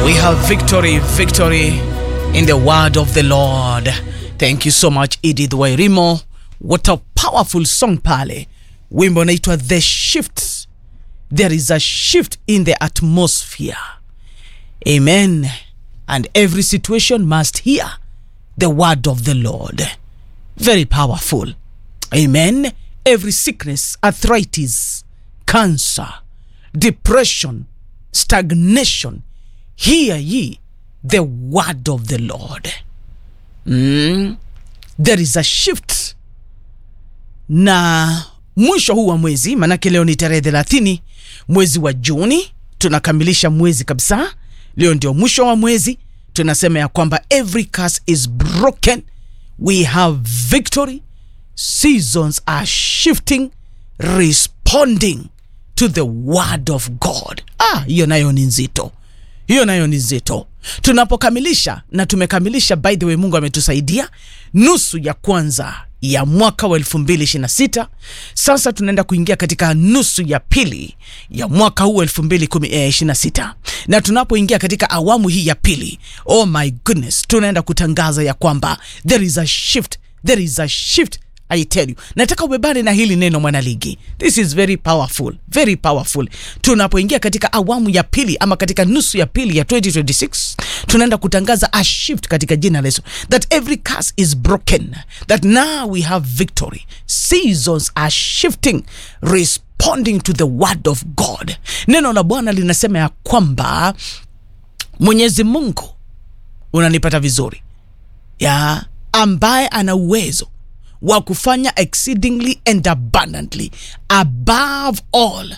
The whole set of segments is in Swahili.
We have victory, victory in the word of the Lord. Thank you so much Edith Wairimo. What a powerful song pale. Wimbo unaitwa The Shift. There is a shift in the atmosphere. Amen. And every situation must hear the word of the Lord. Very powerful. Amen. Every sickness, arthritis, cancer, depression, stagnation, hear ye the word of the Lord. Mm. There is a shift. Na mwisho huu wa mwezi, manake leo ni tarehe thelathini mwezi wa Juni, tunakamilisha mwezi kabisa. Leo ndio mwisho wa mwezi, tunasema ya kwamba every curse is broken, we have victory, seasons are shifting, responding to the word of God. Ah, hiyo nayo ni nzito, hiyo nayo ni nzito. Tunapokamilisha na tumekamilisha, by the way, Mungu ametusaidia nusu ya kwanza ya mwaka wa 2026. Sasa tunaenda kuingia katika nusu ya pili ya mwaka huu 2026, na tunapoingia katika awamu hii ya pili, oh my goodness, tunaenda kutangaza ya kwamba there is a shift, there is a shift I tell you, nataka ubebane na hili neno mwanaligi. This is very powerful, very powerful. Tunapoingia katika awamu ya pili ama katika nusu ya pili ya 2026, tunaenda kutangaza a shift katika jina la Yesu, that every curse is broken, that now we have victory. Seasons are shifting, responding to the word of God. Neno la Bwana linasema ya kwamba Mwenyezi Mungu, unanipata vizuri, ya ambaye ana uwezo wa kufanya exceedingly and abundantly above all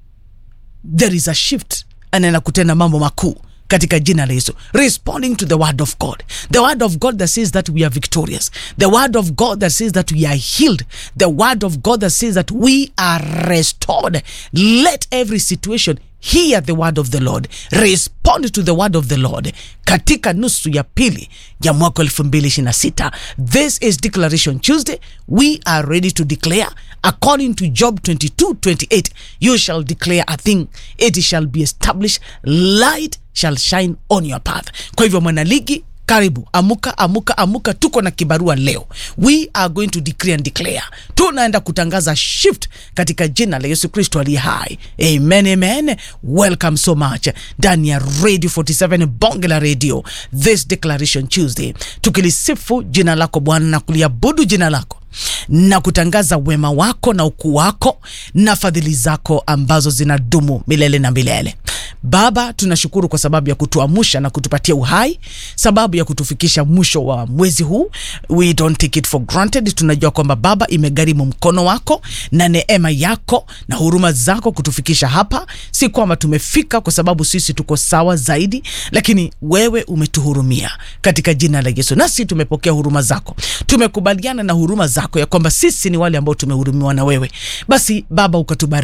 there is a shift anaenda kutenda mambo makuu katika jina la Yesu, responding to the word of God, the word of God that says that we are victorious, the word of God that says that we are healed, the word of God that says that we are restored. Let every situation hear the word of the Lord, respond to the word of the Lord katika nusu ya pili ya mwaka 2026. This is Declaration Tuesday. We are ready to declare according to Job 22 28. You shall declare a thing, it shall be established, light shall shine on your path. Kwa hivyo mwanaligi karibu amuka amuka amuka tuko na kibarua leo we are going to decree and declare tunaenda kutangaza shift katika jina la yesu kristo aliye hai amen amen welcome so much ndani ya radio 47 bonge la radio this declaration tuesday tukilisifu jina lako bwana na kuliabudu jina lako na kutangaza wema wako na ukuu wako na fadhili zako ambazo zinadumu milele na milele Baba, tunashukuru kwa sababu ya kutuamusha na kutupatia uhai, sababu ya kutufikisha mwisho wa mwezi huu. We don't take it for granted. Tunajua kwamba Baba, imegharimu mkono wako na neema yako na huruma zako kutufikisha hapa. Si kwamba tumefika kwa sababu sisi tuko sawa zaidi, lakini wewe umetuhurumia katika jina la Yesu, nasi tumepokea huruma zako, tumekubaliana na huruma zako ya kwamba sisi ni wale ambao tumehurumiwa na wewe. Basi Baba, ukatubariki